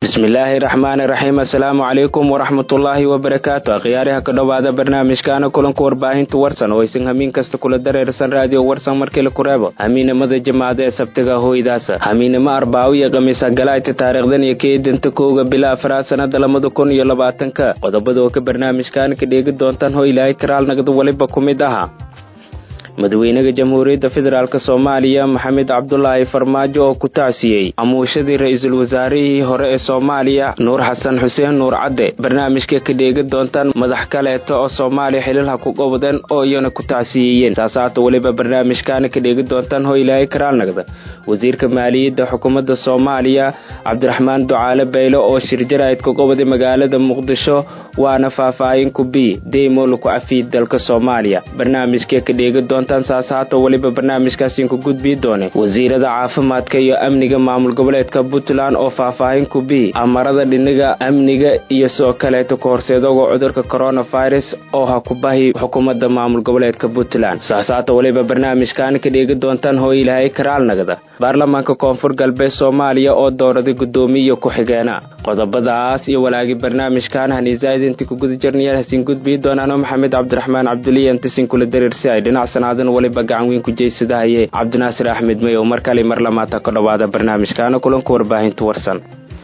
bismillaahi raxmaani raxiim assalaamu calaykum waraxmatullaahi wabarakaatu akhyaariha ka dhowaada barnaamijkaana kulanka warbaahinta warsan oo aysan hamiin kasta kula dareersan raadiyo warsan markii la kureebo hamiinimada jamaacada ee sabtiga hoydaasa hamiinimo arbaawo iyo khamiisa galaayta taariikhdan iyo keedanta kowga bila afraad sanada labada kun iyo labaatanka qodobada oo ka barnaamijkaana ka dheegi doontaan ho ilaahay karaal nagda weliba ku mid ahaa madaxweynaha jamhuuriyadda federaalk soomaaliya maxamed cabdulaahi farmaajo oo ku tacsiyey amuushadii ra-iisul wasaarihii hore ee soomaaliya nuur xasan xuseen nuur cadde barnaamijka ka dheegi doontaan madax kaleeto oo soomaaliya xililha ku qobdeen oo iyana ku tacsiyeeyeen saasaata weliba barnaamijkaana ka dheegi doontaan ho ilaahay karaalnagda wasiirka maaliyadda xukuumadda soomaaliya cabdiraxmaan ducaale bayle oo shirjarayd ku qobday magaalada muqdisho waana faahfaahin ku bi deymo laku cafiid dalka soomaaliya barnaamijka ka dheegi doonta saasaata weliba barnaamijkaasiin ku gudbii doone wasiirada caafimaadka iyo amniga maamul goboleedka puntland oo faahfaahin ku bi amarada dhinaga amniga iyo sidoo kaleeto ka horseedoga cudurka coronavirus oo ha ku bahi xukuumadda maamul goboleedka puntland saasaata weliba barnaamijkaana ka dheegi doontaan hoo ilaahay karaalnagda baarlamaanka koonfur galbeed soomaaliya oo dooraday guddoomiya ku-xigeena qodobadaas iyo walaagi barnaamijkan haniisaidinti ku guda jirnayaal hasiin gudbii doonaano maxamed cabdiraxmaan cabduliyantisin kula dareersi ay dhinacsanaadin weliba gacan weyn ku jeysadahaye cabdinaasir axmed may oo mar kale mar lamaata ka dhowaada barnaamijkaana kulanka warbaahinta warsan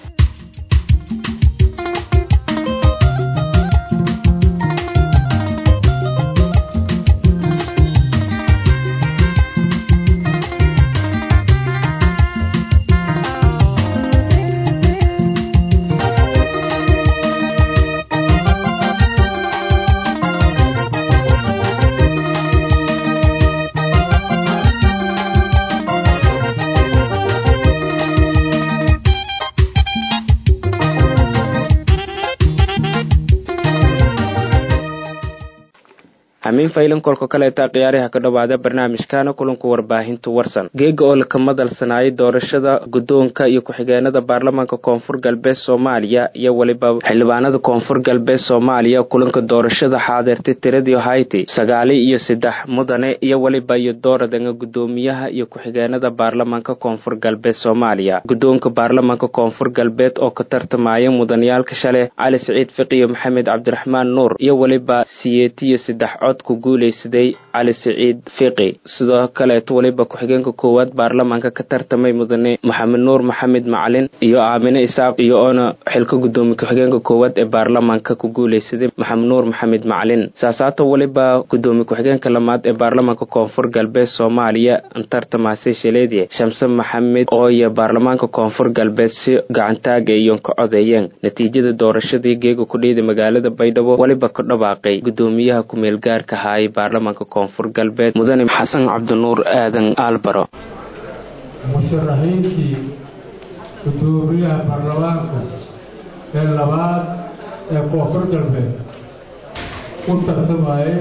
hamiin faylan kolka kaleeta khiyaariha ka dhowaada barnaamijkaana kulanka warbaahinta warsan geega oo laka madalsanaayay doorashada guddoonka iyo ku-xigeenada baarlamaanka koonfur galbeed soomaaliya iyo weliba xildhibaanada koonfur galbeed soomaaliya kulanka doorashada xaadeertay tiradii hayti sagaali iyo saddex mudane iyo weliba iyo dooradanga guddoomiyaha iyo ku-xigeenada baarlamaanka koonfur galbeed soomaaliya guddoonka baarlamaanka koonfur galbeed oo ka tartamaya mudaniyaalka shale cali siciid fiqiyo maxamed cabdiraxmaan nuur iyo weliba siyeetiyo saddex cod ku guuleysaday cali siciid fiqi sidoo kaleeto weliba ku-xigeenka koowaad baarlamaanka ka tartamay mudane maxamed nuur maxamed macalin iyo aamine isaaq iyo oona xilka guddoomiye ku-xigeenka koowaad ee baarlamaanka ku guuleysaday maxamed nuur maxamed macalin saasaato weliba guddoomiye ku-xigeenka lamaad ee baarlamaanka koonfur galbeed soomaaliya tartamaasay shaleedye shamse maxamed oo iyo baarlamaanka koonfur galbeed si gacantaaga iyo ka codeeyeen natiijada doorashadii geega kudhiida magaalada baydhabo weliba ka dhawaaqay guddoomiyaha kumeelgaar haay baarlamaanka koonfur galbeed mudane xasan cabdinuur aadan aalbaro musharaxiintii guddoomiyaha baarlamaanka ee labaad ee koonfur galbeed u tartamayay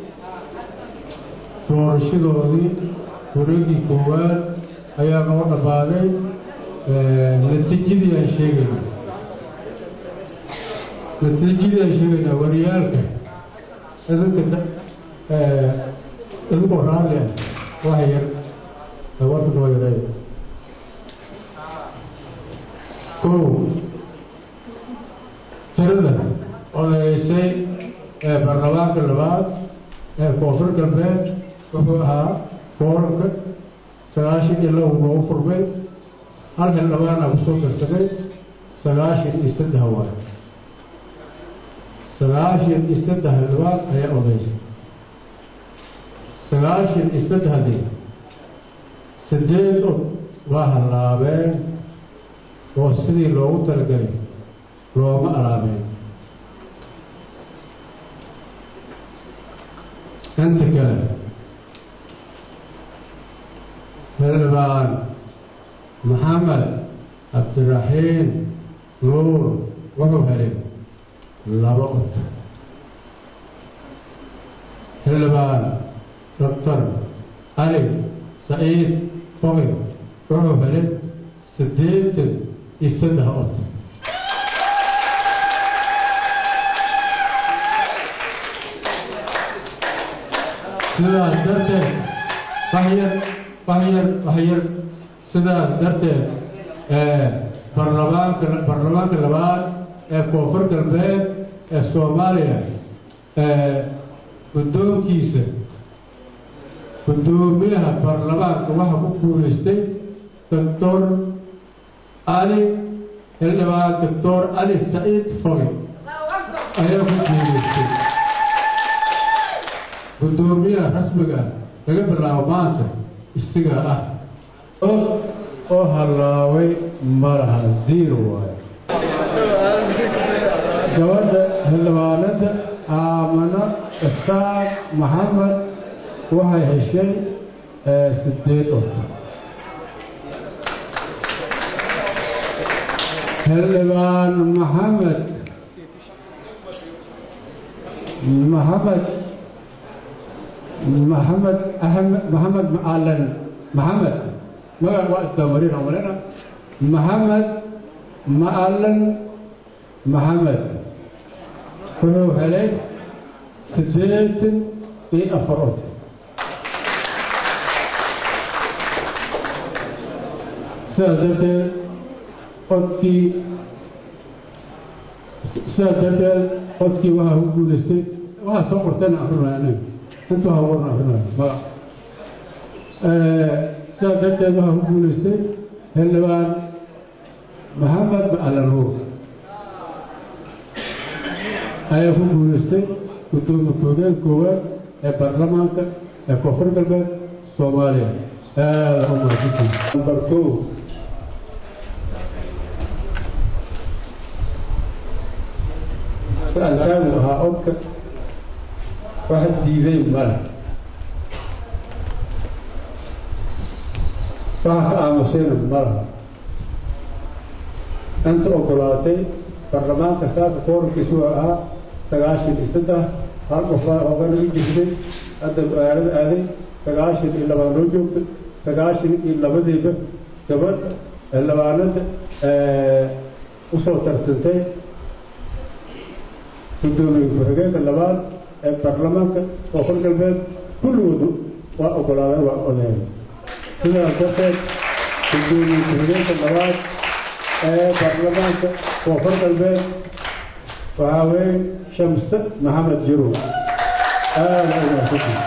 doorashadoodii wareegii koowaad ayaa noo dhammaaday natiijadii aan sheegayna natiijadii aan sheegaynaa wariyaalka idinka idinkoo raalli ah wax yar warka noo yaray kow tirada odayeysay ee baarlamaanka labaad ee koonfur galbeed wuxuu ahaa kooranka sagaashan iyo laba noogu furmay hal xildhibaana kusoo darsamay sagaashan iyo saddex waay sagaashan iyo saddex xildhibaan ayaa odaysay sagaashan iyo saddexdii sideed od waa hallaabeen oo sidii loogu talagelay looma alaabeen inta kale xildhibaan maxamed cabdiraxiim nuur wuxuu helay laba od xildhibaan doctor cali saciid foge wuxuu helay siddeetan iyo saddex od sidaas darteed waxyar waxyar waxyar sidaas darteed baarlamaanka baarlamaanka baarlamaanka labaad ee koonfur galbeed ee soomaaliya guddoonkiisa guddoomiyaha baarlamaanka waxaa ku guulaystay doctor ali xildhibaan doctor ali saciid foge ayaa ku guulaystay guddoomiyaha rasmiga laga bilaabo maanta isaga ah oo hallaaway malaha zero waayo gabadha xildhibaanada aamano istaaq maxamed waxay heshay sideed od xildhibaan maxamed maxamed maxamed axmed maxamed macalin maxamed magac waa isdamarin amalena maxamed macalin maxamed wuxuu helay siddeetan iyo afar od sidaas darteed codkii sidaas darteed codkii waxaa ku guulaystay waxaa soo qortayna akrinaya aniga intuu hawarna akrinaya magac sidaas darteed waxaa ku guulaystay xildhibaan maxamed macalanuur ayaa ku guulaystay guddoomiye ku-xigeen koowaad ee baarlamaanka ee koonfur galbeed soomaaliya aada u mahadsantii number two alkaamu ahaa codka wax diiday male waxa ka aamusayna malaha inta ogolaatay baarlamaanka saaka koorankiisu ahaa sagaashan iyo saddex hal qofbaa oogana i jirtay hadda magaalada aaday sagaashan iyo labaa noo joogta sagaashan iyo labadiiba gabadh xildhibaanada usoo tartantay guddoomiye ku-xigeenka labaad ee baarlamaanka koonfur galbeed kulligoodu waa ogolaadeen waa odeeyeen sidaas darteed guddoomiye ku-xigeenka labaad ee baarlamaanka koonfur galbeed waxaa weeye shamse maxamed jirow aada u mahadsantii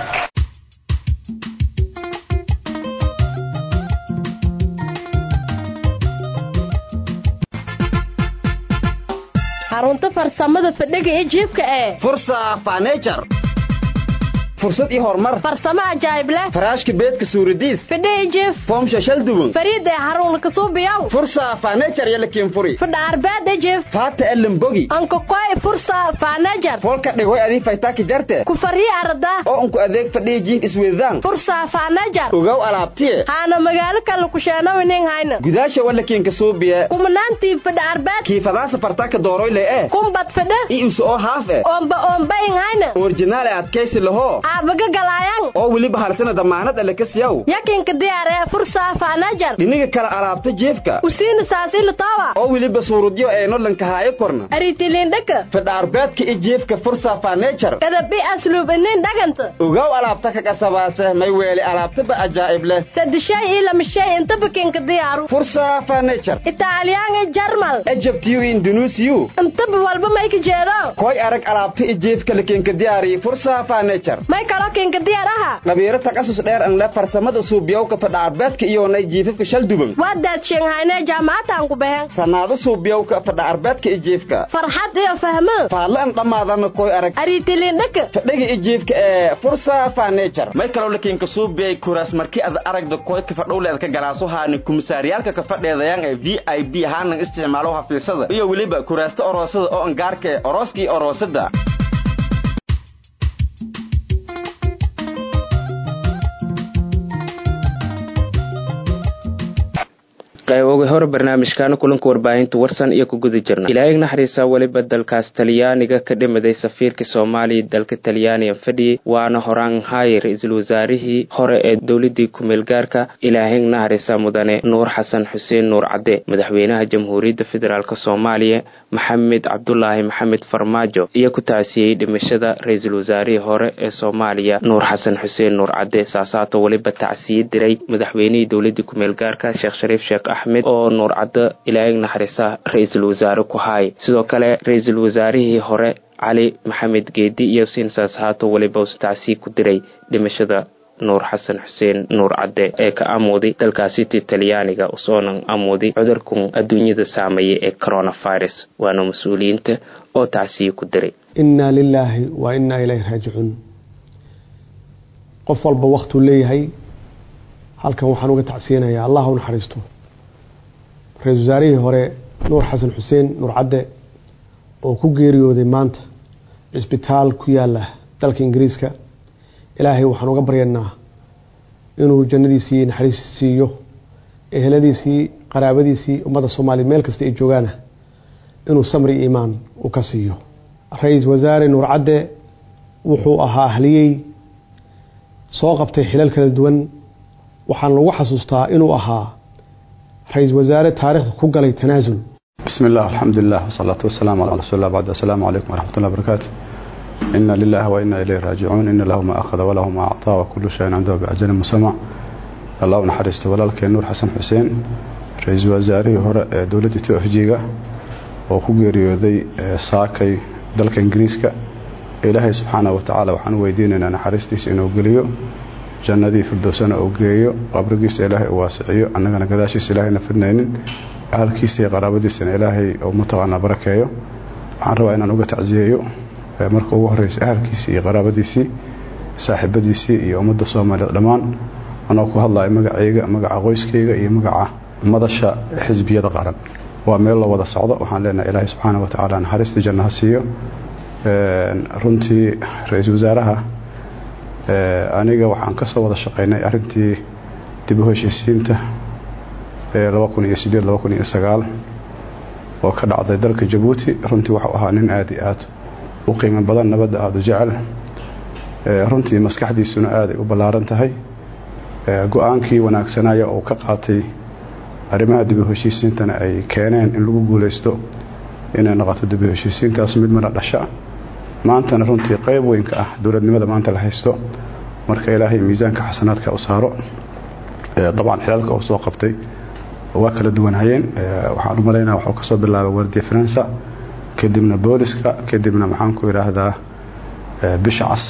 xarunta farsamada fadhiga ee jiibka ee fursa fanejar fursad iyo horumar farsamo ajaayib leh faraashka beedka suuradiis fadhiga jiif foomsha shal duwan fariida ee xarun kasuubiyaw fursa fanejar iyo lakiin furi fadha arbeeda jiif faata elimbogi ankakoy fursa faanajar folka dhigoy adii faytaaki jarte ku fariya arda oo unku adeeg fadhiya jiif isweydaan fursa faanajar ogow alaabtiye haana magaalo kale kusheenawinin hayna gudaasha walakiin kasuubiye kumanaantii fadha arbeed kiifadaasa fartaaka dooroyle ee kumbad fadha i isu oo haaf e oomba oombayin hayna orjinaal e adkaysi lahoo aabaga galaayang oo weliba halsana damaanad alle ka siyaw yakinka diyaaree fursa faanajar dhiniga kale alaabta jiefka usiina saasili toowa oo weliba suurudyo eeno lankahaayo korna aritilindhaka fadha arbeedka i jiefka fursa fanejar kadabi asluub inin dhaganta ogow alaabta ka qasabaase may weeli alaabtaba ajaa'ib leh sadishay iyo lamashay intaba kinka diyaaru fursa fanejar italyan iyo jarmal ejabtiyu indunuusiyu intaba walba may ka jeedo koy arag alaabta i jiefka lakinka diyaariyi fursa fanejar may kaloo kinka diyaar aha dhabiiro takasus dheer an le farsamada suubiyowka fadha arbeedka iyoonay jiifafka shal duban waa daadsheenghaynee jaamacataan ku baheen sannaado suubiyowka fadha arbeedka i jiifka farxad iyo fahmo faadla an dhammaadana koy arag aritilindhaka fadhiga i jiifka ee fursa fanejar may kaloo lakiinka suubiyay kuraas markii ad aragda koy ka fadhowleed ka galaaso haani kumisaaryaalka ka fadheedayaan ee v i b haanan isticmaalo hafiisada iyo weliba kuraasta oroosada oo angaarka ee orooska iyo oroosada qayboga hore barnaamijkaana kulanka warbaahinta warsan iyo ku guda jirna ilaahig naxariisa weliba dalkaas talyaaniga ka dhimaday safiirka soomaaliya dalka talyaaniga fadhiyey waana horaan haye ra-iisul wasaarihii hore ee dowladii kumeel gaarka ilaahig naxariisa mudane nuur xasan xuseen nuur cadde madaxweynaha jamhuuriyadda federaalk soomaaliya maxamed cabdulaahi maxamed farmaajo iyo ku taasiyey dhimashada ra-iisul wasaarihii hore ee soomaaliya nuur xasan xuseen nuur cadde saasaato weliba tacsiye diray madaxweynihii dowladii kumeel gaarka sheekh shariif sheekh axmed oo nuur caddo ilaahay naxariisa ra-iisul wasaare ku haay sidoo kale ra-iisul wasaarihii hore cali maxamed geedi iyo siin saashaato weliba ustacsii ku diray dhimashada nuur xasan xuseen nuur cadde ee ka amooday dalkaasiti talyaaniga usoonan amooday cudurkan adduunyada saameeya ee coronavirus waana mas-uuliyiinta oo tacsii ku diray innaa lilaahi wa innaa ilayhi raajicuun qof walba waktuu leeyahay halkan waxaan uga tacsiyanayaa allah u naxariisto ra-iisul wasaarihii hore nuur xasan xuseen nuur cadde oo ku geeriyooday maanta cisbitaal ku yaala dalka ingiriiska ilaahay waxaan uga baryanaa inuu jannadiisii naxariis siiyo eheladiisii qaraabadiisii ummadda soomaaliya meel kasta ay joogaana inuu samri iimaan u ka siiyo ra-iisul wasaare nuur cadde wuxuu ahaa ahliyey soo qabtay xilal kala duwan waxaan lagu xasuustaa inuu ahaa ra-iisul wasaare taariikhda ku galay tanaasul بسم الله الحمد لله والصلاة والسلام على رسول الله بعد السلام عليكم ورحمة الله وبركاته إنا لله وإنا إليه راجعون إن له ما أخذ وله ما أعطى وكل شيء عنده بأجل مسمى الله نحرست ولالك نور حسن حسين رئيس وزاري هراء دولة توفجيغا وكوغيريودي ساكي دلك إنجريسكا إلهي سبحانه وتعالى وحن ويديننا نحرستيس إنه قليو jannadii firdowsana uu geeyo qabrigiisa ilaahay uu waasiciyo annagana gadaashiisa ilaahayna fidnaynin ahalkiisa iyo qaraabadiisana ilaahay uu mataqaanaa barakeeyo waxaan rabaa inaan uga tacsiyeeyo marka ugu horreysa ahalkiisii iyo qaraabadiisii saaxiibadiisii iyo ummadda soomaaliyeed dhammaan anoo ku hadlaya magacayga magaca qoyskayga iyo magaca madasha xisbiyada qaran waa meel la wada socdo waxaan leenahay ilaahay subxaana wa tacaala naxariistii janno ha siiyo runtii ra-iisul wasaaraha aniga waxaan ka soo wada shaqaynay arintii dib u heshiisiinta oo ka dhacday dalka jabuuti runtii waxuu ahaa nin aad iyo aad u qiimo badan nabadda aada u jecel runtii maskaxdiisuna aaday u ballaaran tahay go-aankii wanaagsanaya uu ka qaatay arrimaha dib u heshiisiintana ay keeneen in lagu guulaysto inay noqoto dib u heshiisiintaas mid mana dhasha maantana runtii qayb weynka ah dowladnimada maanta la haysto marka ilaahay miisaanka xasanaadka u saaro dabcan xilaalka uu soo qabtay waa kala duwanayeen waxaan u malaynaa waxuu kasoo bilaabay wardiya faransa kadibna booliska kadibna maxaan ku idhaahdaa bisha cas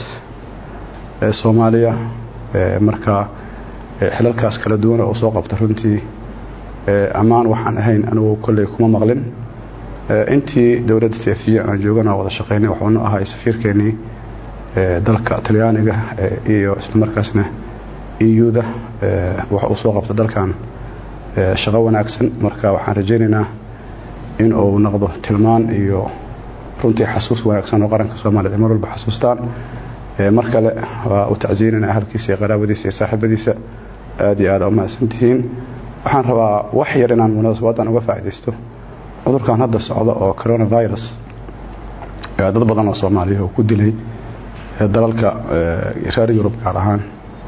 ee soomaaliya marka xilalkaas kala duwan oo soo qabta runtii ammaan waxaan ahayn anigu kolley kuma maqlin intii dowladda teefiya aan joogana wada shaqaynay waxuuna ahay safiirkeenii dalka talyaaniga iyo islamarkaasna euda wax uu soo qabta dalkan shaqo wanaagsan marka waxaan rajaynaynaa in uu noqdo tilmaan iyo runtii xasuus wanaagsan oo qaranka soomaaliyed ay mar walba xasuustaan mar kale waa u tacsiinayna ahalkiisa iyo qaraabadiisa iyo saaxiibadiisa aad iyo aad u mahadsantihiin waxaan rabaa wax yar inaan munaasabadan uga faa'iidaysto cudurkan hadda socda oo coronavirus dad badan oo soomaaliya oo ku dilay dalalka reer yurub gaar ahaan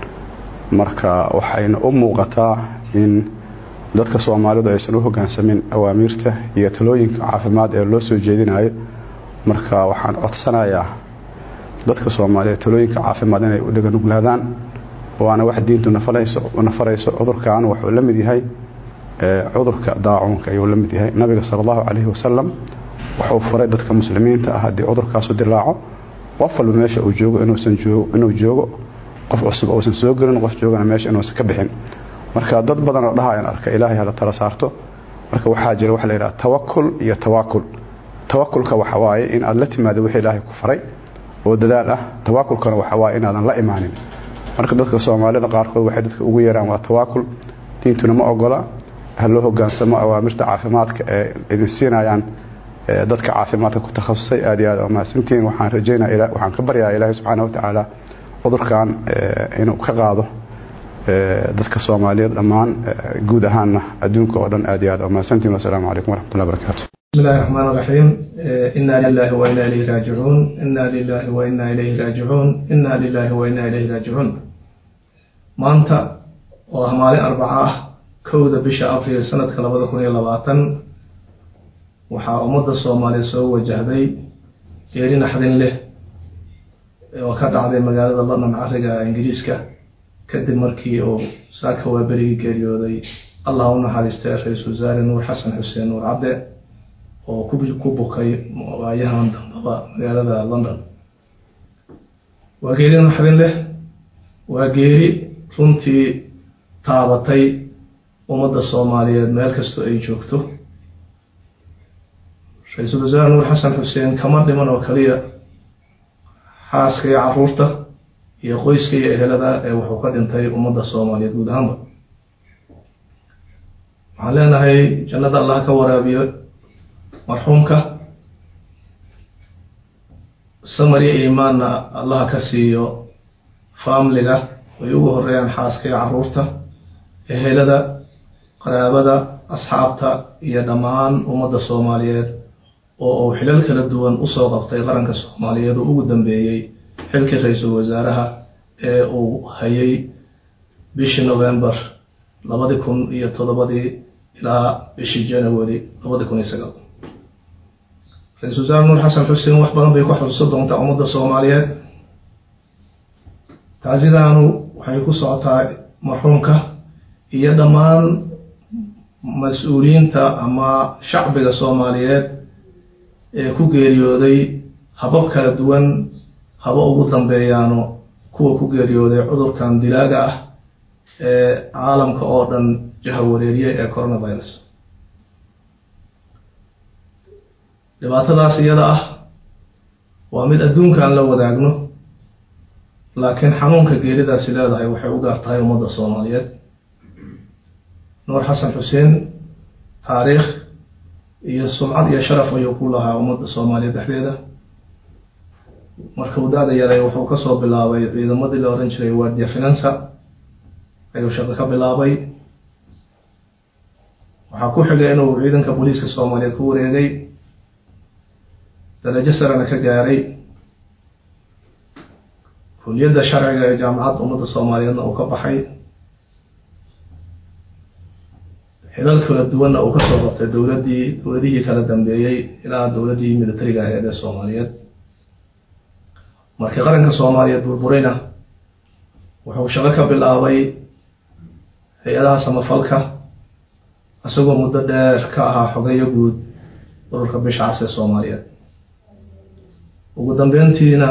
marka waxayna u muuqataa in dadka soomaalidu aysan u hogaansamin awaamiirta iyo talooyinka caafimaad ee loo soo jeedinayo marka waxaan codsanayaa dadka soomaaliyeed talooyinka caafimaad inay u dhaganuglaadaan waana wax diintu nafarayso cudurkan wuxuu la mid yahay cudurka daacuunka ayuu la mid yahay nabiga sala allahu calayhi wasalam wuxuu furay dadka muslimiinta ah haddii cudurkaasu dilaaco qof walba meesha uu joogo inuu joogo qof cusub uusan soo gelin qof joogana meesha inuusan ka bixin marka dad badan oo dhahayaan arka ilaahay hala tala saarto marka waxaa jira waxa la yidhaha tawakul iyo tawaakul tawakulka waxa waaye in aad la timaado wixii ilaahay ku faray oo dadaal ah tawaakulkana waxa waaye inaadan la imaanin marka dadka soomaalida qaarkood waxay dadka ugu yeeraan waa tawaakul diintuna ma ogola ha loo hogaansamo awaamirta caafimaadka ee idin siinayaan dadka caafimaadka ku takhasusay aad iyo aad mahadsantihiin waxaan rajaynaa waxaan ka baryaa ilaahay subxaana watacaala cudurkan inuu ka qaado dadka soomaaliyeed dhammaan guud ahaanna adduunka oo dhan aad iyo aad mahadsantihiin wasalaamu calaykum waraxmatullahi barakatu بسم الله الرحمن الرحيم إنا لله وإنا إليه راجعون إنا لله وإنا إليه راجعون إنا لله وإنا إليه راجعون maanta oo ah maalin arbaca ah kowda bisha abriil sanadka labada kun iyo labaatan waxaa ummadda soomaaliya soo wajahday geeri naxdin leh oo ka dhacday magaalada london cariga ingiriiska kadib markii uu saaka waaberigii geeriyooday allah u naxariistay ra-iisul wasaare nuur xasan xuseen nuur cadde oo ku bukay waayahan dambaba magaalada london waa geeri naxdin leh waa geeri runtii taabatay ummadda soomaaliyeed meel kastoo ay joogto ra-iisul wasaare nuur xasan xuseen kama dhiman oo kaliya xaaska iyo caruurta iyo qoyska iyo ehelada ee wuxuu ka dhintay ummadda soomaaliyeed guud ahaanba waxaan leenahay jannada allah ka waraabiyo marxuumka samariya iimaanna allaha ka siiyo faamliga ay ugu horeeyaan xaaska iyo caruurta ehelada qaraabada asxaabta iyo dhammaan ummadda soomaaliyeed oo uu xilal kala duwan usoo qabtay qaranka soomaaliyeed oo ugu dambeeyey xilkii ra-iisul wasaaraha ee uu hayay bishii november labadi kun iyo toddobadii ilaa bishii january labadi kun iyo sagaal ra-iisul wasaare nuur xasan xuseen wax badan bay ku xusuusan doontaa ummadda soomaaliyeed taasidaanu waxay ku socotaa marxuumka iyo dhammaan mas-uuliyiinta ama shacbiga soomaaliyeed ee ku geeriyooday habab kala duwan haba ugu dambeeyaano kuwa ku geeriyooday cudurkan dilaaga ah ee caalamka oo dhan jahawareeriye ee coronavirus dhibaatadaas iyada ah waa mid adduunka aan la wadaagno laakiin xanuunka geeridaasi leedahay waxay u gaar tahay ummadda soomaaliyeed nuur xasan xuseen taariikh iyo sumcad iyo sharaf ayuu ku lahaa ummadda soomaaliyeed dhexdeeda marka uu da-da yaray wuxuu kasoo bilaabay ciidamadii la ohan jiray wardia finansa ayuu shaqo ka bilaabay waxaa ku xigay inuu ciidanka booliiska soomaaliyeed ku wareegay darajo sarena ka gaaray kuliyadda sharciga ee jaamacadda ummadda soomaaliyeedna uu ka baxay xilal kala duwanna uu kasoo qabtay dowladdii dowladihii kala dambeeyey ilaa dowladdii militariga aheed ee soomaaliyeed markii qaranka soomaaliyeed burburayna wuxuu shaqo ka bilaabay hay-adaha samafalka isagoo muddo dheer ka ahaa xogeyo guud ururka bisha cas ee soomaaliyeed ugu dambeyntiina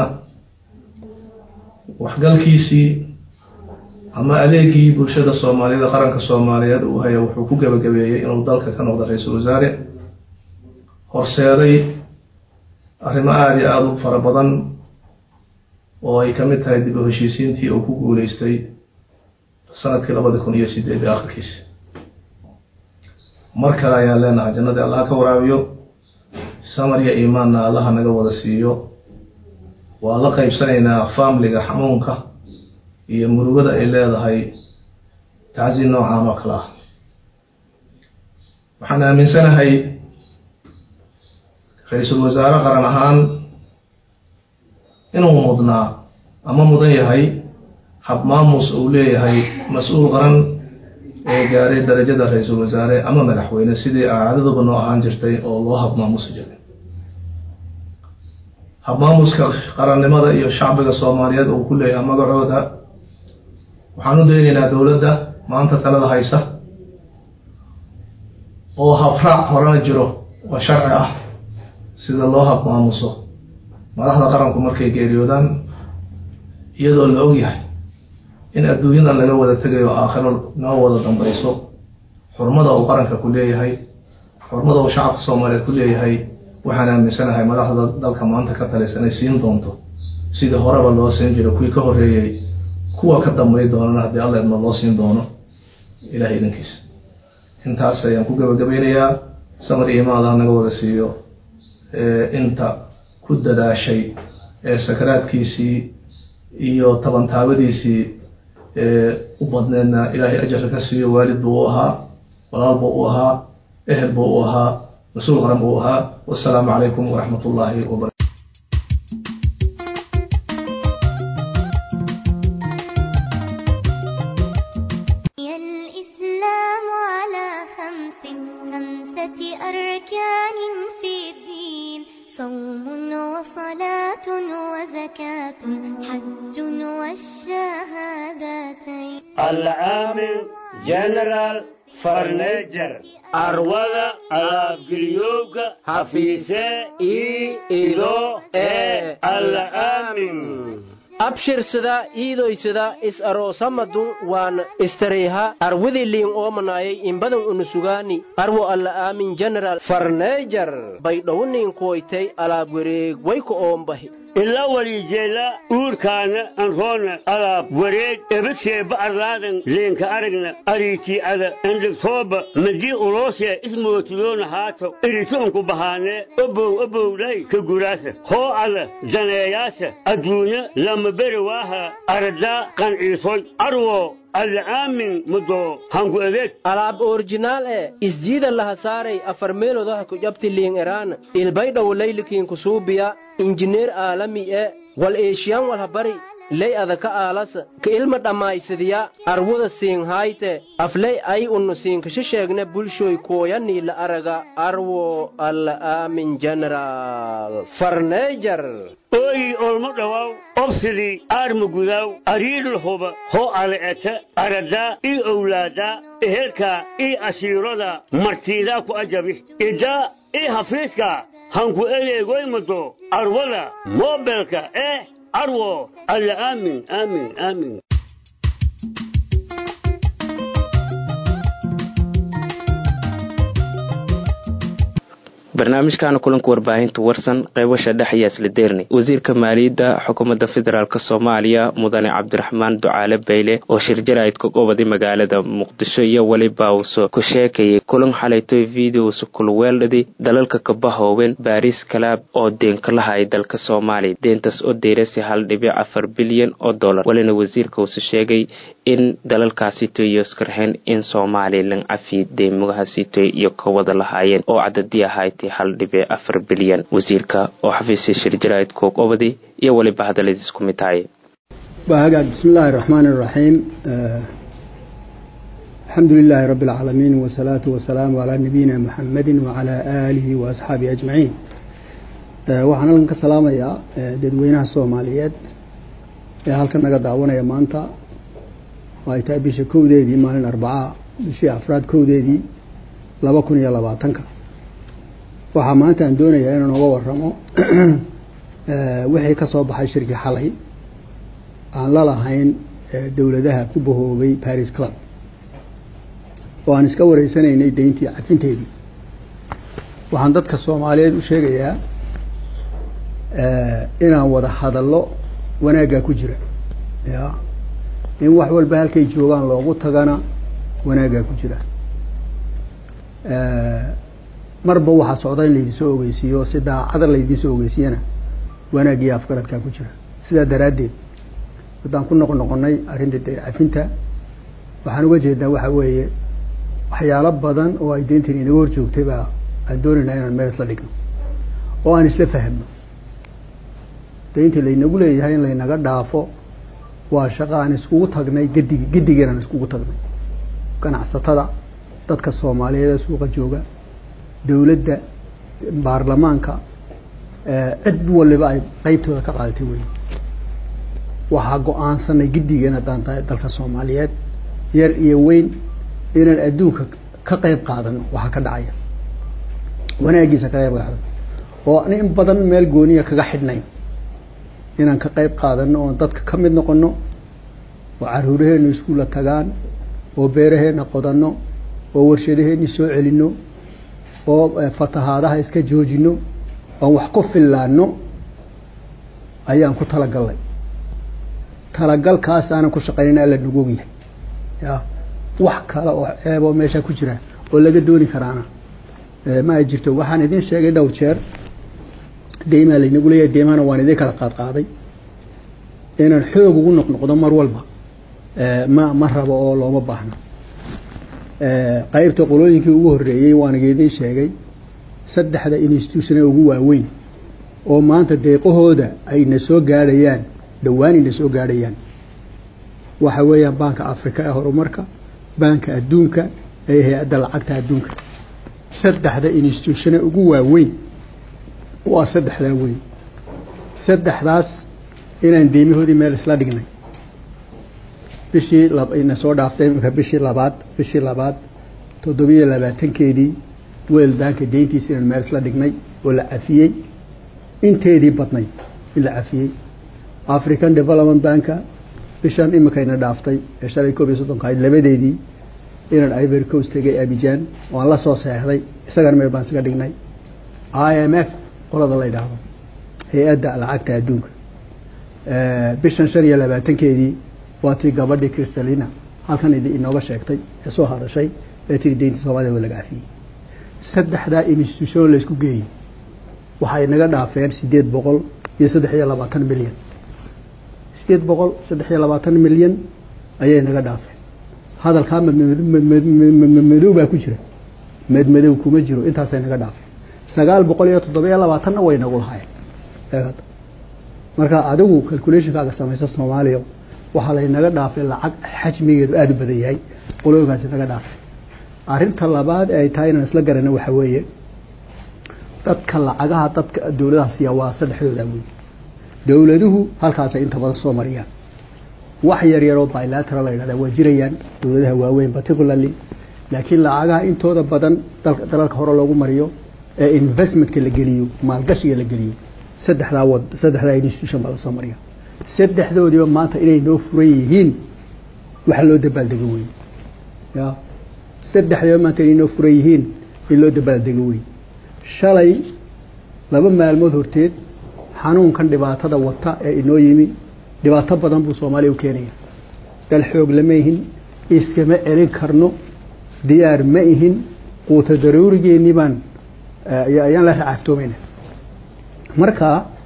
waxgalkiisii ama adeegii bulshada soomaaliyeed ee qaranka soomaaliyeed uu haya wuxuu ku gebagabeeyey inuu dalka ka noqdo ra-iisul wasaare horseeday arrimo aada iyo aada u fara badan oo ay ka mid tahay dib u heshiisiintii uu ku guuleystay sanadkii labadi kun iyo sideed iyo akhirkiisi mar kale ayaan leenahay jannadii allaha ka waraabiyo samar iyo iimaanna allaha naga wada siiyo waa la qaybsanaynaa faamliga xanuunka iyo murugada ay leedahay tacsi noocan oo kale ah waxaan aaminsanahay ra-iisul wasaare qaran ahaan inuu mudnaa ama mudan yahay habmaamus uu leeyahay mas-uul qaran ee gaaray darajada ra-iisul wasaare ama madaxweyne sidii caadaduba noo ahaan jirtay oo loo habmaamusi jiray habmaamuska qarannimada iyo shacbiga soomaaliyeed uu ku leeyahay magacooda waxaan u daynaynaa dowladda maanta talada haysa oo habraac horena jiro oo sharci ah sida loo habmaamuso madaxda qaranku markay geeriyoodaan iyadoo la og yahay in adduunyadan laga wada tegayo aakhiro noo wada dambayso xurmada uu qaranka ku leeyahay xurmada uu shacabka soomaaliyeed ku leeyahay waxaan aaminsanahay madaxda dalka maanta ka talaysa inay siin doonto sidii horeba loo siin jiro kuwii ka horreeyey kuwa ka dambay doonana haddii alla idma loo siin doono ilahay idankiisa intaas ayaan ku gabagabeynayaa samar iyo imaadaha naga wada siiyo inta ku dadaashay ee sakaraadkiisii iyo tabantaabadiisii u badneedna ilaahay ajarka ka siiyo waalid buu u ahaa walaal buu u ahaa ehel buu u ahaa mas-uul qaran buu ahaa wasalaamu calaykum waraxmat ullaahi wabarakatu الإسلام على خمس خمسة أركان في الدين صوم وصلاة وزكاة حج والشهادتين العامل جنرال farneejar arwada alaabgeliyowga hafiise ii ido ee alla aamin abshirsada iidoysada is aroosamadun waan istareyha arwidi liin oomanaayay inbadan unusugaani arwo alla aamin general farneejar baydhowniin kuwaytay alaab wareeg wayku oombahi ila walijeela uurkaana anroona alaab wareeg ebadseeba arlaadan leenka aragna ariitii ada endhigtooba madii uloosee ismootiyoona haato irituunku bahaanee obow obowlay ka guraasa hoo ada daneeyaasa adduunya lama beri waaha aradaa qanciisoy arwo alla aamin mudo hanku adeeg alaab orjinaal e isjiida laha saaray afar meelodaha ku jabti liin eraan ilbaydhow laylikiin kusuubiya injineer aalami e wal eeshiyan walhabari ley adaka aalasa ka ilma dhammaysadiya arwada siinhayte afley ay unnu siinkasha sheegne bulshoy kooyanii la araga arwo alla aamin general farneejar ooyi olmo dhawaaw obsidii aarma gudaaw ariidhul huba hoo ale'eta aradaa ii owlaadaa ehelkaa ii ashiirada martiidaa ku ajabi idaa ii hafiiskaa hanku eleegoymado arwada moobelka eh arwo alla aamin aamin aamin barnaamijkaana kulanka warbaahinta warsan qaybasha dhex ayaa isla deernay wasiirka maaliyadda xukuumadda federaalk soomaaliya mudane cabdiraxmaan ducaale bayle oo shirjarayd ka gobaday magaalada muqdisho iyo weliba uuso ku sheekayay kulan xalaytoy videosa kulweeldhadi dalalka kabahooben baariis kalaab oo deenka lahay dalka soomaaliya deentaas oo deyrasi hal dhibic afar bilyan oo dollar walina wasiirka uuse sheegay in dalalkaasitoy iyo iskarxeen in soomaaliya lan cafi deemugahaasitoy iyo ka wada lahaayeen oo cadadii ahayd hal dhibic afar bilyan wasiirka oo xafiisya shirjarayd koog obadi iyo weliba hadalladiis ku mid tahay hagaag bismi illaahi raxmaan iraxiim alxamdu lilaahi rabbi alcaalamiin wasalaatu wasalaamu calaa nabiyina muxamedi wacalaa aalihi wa asxaabihi ajmaciin waxaan halkan ka salaamayaa dadweynaha soomaaliyeed ee halkan naga daawanaya maanta oo ay tahay bisha kowdeedii maalin arbacaa bishii afraad kowdeedii laba kun iyo labaatanka waxaa maanta aan doonayaa inaan uga waramo wixii ka soo baxay shirkii xalay aan la lahayn dowladaha ku bahoobay paris club oo aan iska wareysanaynay deyntii cafinteedii waxaan dadka soomaaliyeed u sheegayaa inaan wada hadallo wanaaggaa ku jira ya in wax walba halkay joogaan loogu tagana wanaaggaa ku jira marba waxaa socda in laydinsoo ogeysiiyo si daacada laydinsoo ogeysiiyana wanaagiyo afgaradkaa ku jira sidaa daraaddeed haddaan ku noqon noqonay arrinta cafinta waxaan uga jeednaa waxa weeye waxyaalo badan oo ay deyntan inaga hor joogtay baa aan doonaynaa inaan meel isla dhigno oo aan isla fahmno deynta laynagu leeyahay in laynaga dhaafo waa shaqo aan iskugu tagnay gadig gadigeen aan iskugu tagnay ganacsatada dadka soomaaliyeed ee suuqa jooga dowladda baarlamaanka cid waliba ay qeybtooda ka qaadatay wey waxaa go-aansanay giddigeen haddaan tahay dalka soomaaliyeed yar iyo weyn inaan adduunka ka qeyb qaadano waxaa ka dhacaya wanaagiisa ka qeyb qaadano oo an in badan meel gooniya kaga xidhnayn inaan ka qeyb qaadano oon dadka ka mid noqono oo caruuraheenu iskuulla tagaan oo beeraheena qodanno oo warshadaheeni soo celino oo fatahaadaha iska joojino oon wax ku fillaano ayaan ku talagalnay talagalkaas aanan ku shaqaynayna alla nagu ogyahay ya wax kale oo ceeboo meesha ku jira oo laga dooni karaana ma ay jirto waxaan idin sheegay dhowr jeer deymaa laynagu leeyahay deymahana waan idin kala qaad qaaday inaan xoog ugu noqnoqdo mar walba ma ma rabo oo looma baahno qaybta qolooyinkii ugu horreeyey waan idin sheegay saddexda institutione ugu waaweyn oo maanta deeqahooda ayna soo gaadhayaan dhowaan ayna soo gaadhayaan waxa weeyaan baanka africa ee horumarka baanka adduunka ee hay-adda lacagta adduunka saddexda institutione ugu waaweyn waa saddexdaa weyn saddexdaas inaan deymahoodii meel isla dhignay bishii ina soo dhaaftay imika bishii labaad bishii labaad toddobiyo labaatankeedii weel banka deyntiisa inaan meel isla dhignay oo la cafiyey inteedii badnayd in la cafiyey african development banka bishan iminkayna dhaaftay ee shalay koob iyo soddonka ahayd labadeedii inaan ivory coast tegay abijan waan la soo seexday isagana meel baan isaga dhignay i m f qolada la yidhaahdo hay-adda lacagta adduunka bishan shan iyo labaatankeedii waa tii gabadhii kristalina halkan idi inooga sheegtay ee soo hadashay ee tiri deynta soomaliya waa laga cafiyey saddexdaa institution laysku geeyey waxay naga dhaafeen sideed boqol iyo saddex iyo labaatan milyan sideed boqol saddex iyo labaatan milyan ayay naga dhaafeen hadalkaa madmadow baa ku jira madmadow kuma jiro intaasay naga dhaafeen sagaal boqol iyo toddoba-iyo labaatanna way nagu lahaayeen marka adigu calculationkaaga samaysa soomaaliya waxaa laynaga dhaafay lacag xajmigeedu aada u badan yahay qolooyinkaasi naga dhaafay arrinta labaad ee ay tahay inaan isla garana waxa weeye dadka lacagaha dadka dowladaha siiya waa saddexdooda wey dowladuhu halkaasay inta badan soo mariyaan wax yar yaroo bilateral la yidhahda waa jirayaan dowladaha waaweyn particularly laakiin lacagaha intooda badan dalalka hore loogu mariyo ee investmentka la geliyo maalgashiga la geliyo saddexdaa wad saddexdaa institution baa lasoo mariya saddexdoodiiba maanta inay noo furan yihiin waxa loo dabaaldego wey ya saddexdiiba maanta inay noo furan yihiin in loo dabaaldego wey shalay laba maalmood horteed xanuunkan dhibaatada wata ee inoo yimi dhibaato badan buu soomaaliya u keenaya dal xoog lama ihin iskama celin karno diyaar ma ihin quuta daruurigeennii baan ayaan la racaftoomayna marka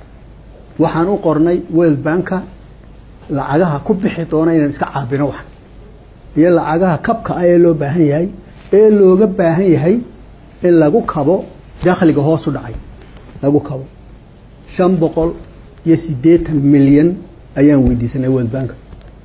waxaan u qornay world banka lacagaha ku bixi doona inaan iska caabino waxan iyo lacagaha kabka ah ee loo baahan yahay ee looga baahan yahay in lagu kabo dakhliga hoosu dhacay lagu kabo shan boqol iyo siddeetan milyan ayaan weydiisanay world banka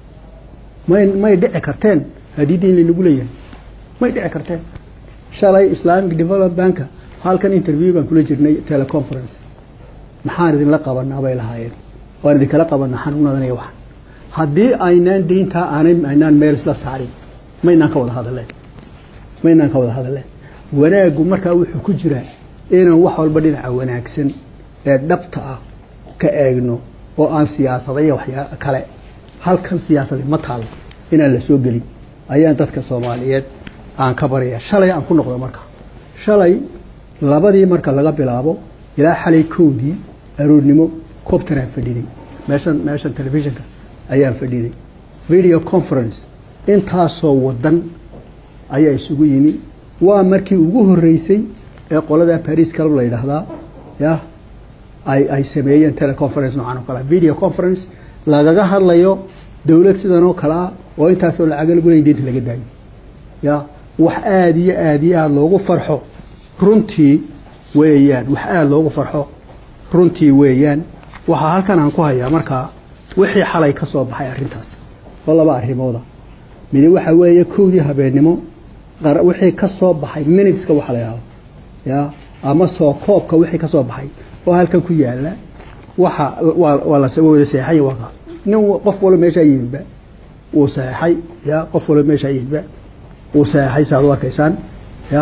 may may dhici karteen haddii diin laynagu leeyahay may dhici karteen shalay islamic development banka halkan interview baan kula jirnay teleconference maxaan idinla qabanaa bay lahaayeen waan idinkala qabanaa xanuunadan iyo waxan haddii aynaan deyntaa aanay aynaan meel isla saarin maynaan ka wada hadalleen maynaan ka wada hadalleen wanaaggu markaa wuxuu ku jiraa inaan wax walba dhinaca wanaagsan ee dhabta ah ka eegno oo aan siyaasada iyo waxyaa kale halkan siyaasadi ma taalo inaan la soo gelin ayaan dadka soomaaliyeed aan ka baraya shalay aan ku noqdo marka shalay labadii marka laga bilaabo ilaa xalay kowdii aroornimo cobtanaan fadhiday meeshan meeshan telefishinka ayaan fadhiday video conference intaasoo wadan ayaa isugu yimi waa markii ugu horeysay ee qolada paris club la yidhaahdaa ya ay ay sameeyeen teleconference noocan oo kale video conference lagaga hadlayo dowlad sidan oo kale ah oo intaasoo lacaga lagu leeyay deynta laga daayo ya wax aada iyo aada iyo aada loogu farxo runtii weeyaan wax aada loogu farxo runtii weeyaan waxaa halkan aan ku hayaa markaa wixii xalay ka soo baxay arrintaas oo laba arrimooda midi waxa weeye kowdii habeennimo wixii ka soo baxay minuteska waxa la yidhahdo ya ama soo koobka wixii ka soo baxay oo halkan ku yaala waxa waa waa la wada seexay waa nin qof walba meesha yimidba uu seexay ya qof walba meesha yimidba uu seexay saad u arkaysaan ya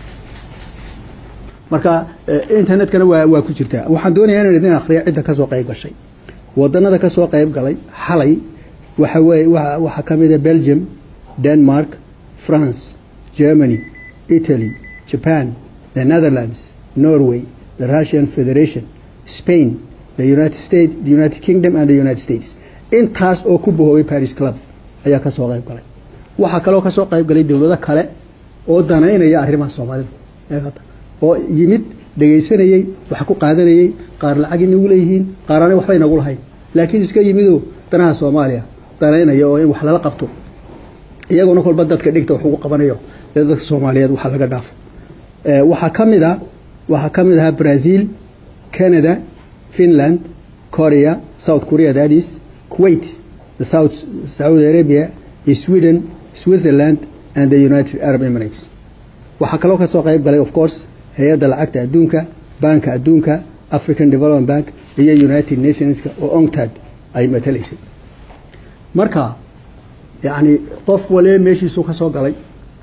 marka internetkana waa waa ku jirtaa waxaan doonayaa inaan idin akriyo cidda kasoo qayb gashay wadanada kasoo qayb galay xalay waxa weeye waa waxaa ka mid a belgium denmark france germany italy japan the netherlands norway the russian federation spain the united states the united kingdom and the united states intaas oo ku bahoobay paris club ayaa kasoo qayb galay waxaa kaloo kasoo qayb galay dowlado kale oo danaynaya arrimaha soomaalida oo yimid dhegaysanayey wax ku qaadanayey qaar lacag inagu leeyihiin qaarana waxba inagu lahayn laakiin iska yimidoo danaha soomaaliya danaynaya oo in wax lala qabto iyaguna kolba dadka dhigta wax ugu qabanayo ee dadka soomaaliyeed waxa laga dhaafo waxaa ka mid a waxaa ka mid ahaa brazil canada finland korea south korea that is kuwait the south saudi arabia sweden switzerland and the united arab emirates waxaa kaloo ka soo qayb galay of course hay-adda lacagta adduunka banka adduunka african development bank iyo united nationska oo onctad ay matalaysay marka yacni qof waliba meeshiisuu ka soo galay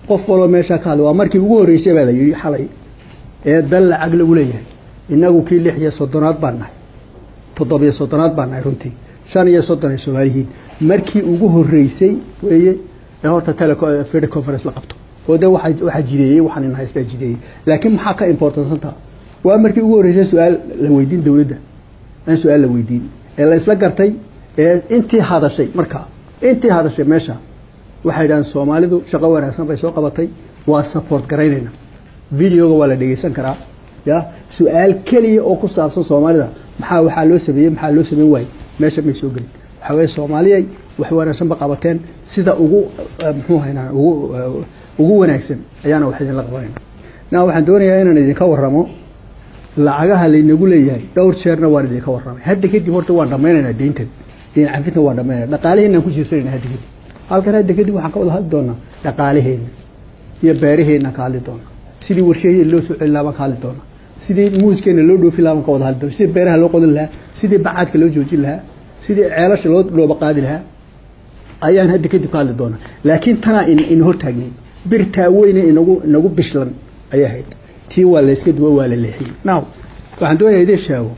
qof waloo meeshaa ka hadlay waa markii ugu horreysay baa la yidhi xalay ee dal lacag lagu leeyahay innagu kii lix iyo soddonaad baan nahay toddobiyo soddonaad baan nahay runtii shan iyo soddon ay soomaaliyihiin markii ugu horreysay weeye ee horta tele conference la qabto oo de waa waxaa jideeyey waxaan in haystaa jideeyey laakiin maxaa ka importansantaa waa markii ugu horreysay su-aal la weydiin dowladda aan su-aal la weydiin ee la isla gartay ee intii hadashay markaa intii hadashay meesha waxay dhahaan soomaalidu shaqo wanaagsan bay soo qabatay waa support garaynayna videoga waa la dhegeysan karaa ya su-aal keliya oo ku saabsan soomaalida maxaa waxaa loo sameeyey maxaa loo sameyn waayey meesha may soo gelin waxaa weye soomaaliyay wax wanaagsan ba qabateen sida ugu muxuu haynaa ugu ugu wanaagsan ayaana wax idinla qabanayna na waxaan doonayaa inaan idinka warramo lacagaha laynagu leeyahay dhowr jeerna waan idinka warramay hadda kadib horta waan dhammaynaynaa deyntan deyn cafintan waan dhammaynayna dhaqaalaheenaan ku jiirsanayna hadda kadib halkan hadda kadib waxaan ka wada hadli doonaa dhaqaalaheena iyo beeraheena ka hadli doonaa sidii warshaheena loo soo celin lahaa baan ka hadli doonaa sidii muuskeena loo dhoofi lahaa baan ka wada hadli doonaa sidii beeraha loo qodin lahaa sidii bacaadka loo joojin lahaa sidii ceelasha loo dhooba qaadi lahaa ayaan hadda kadib ka hadli doonaa laakiin tanaa in hortaagnay birtaa weyne inagu inagu bishlan ayay ahayd tii waa layska duwo waa la leexiyey now waxaan doonaya idin sheego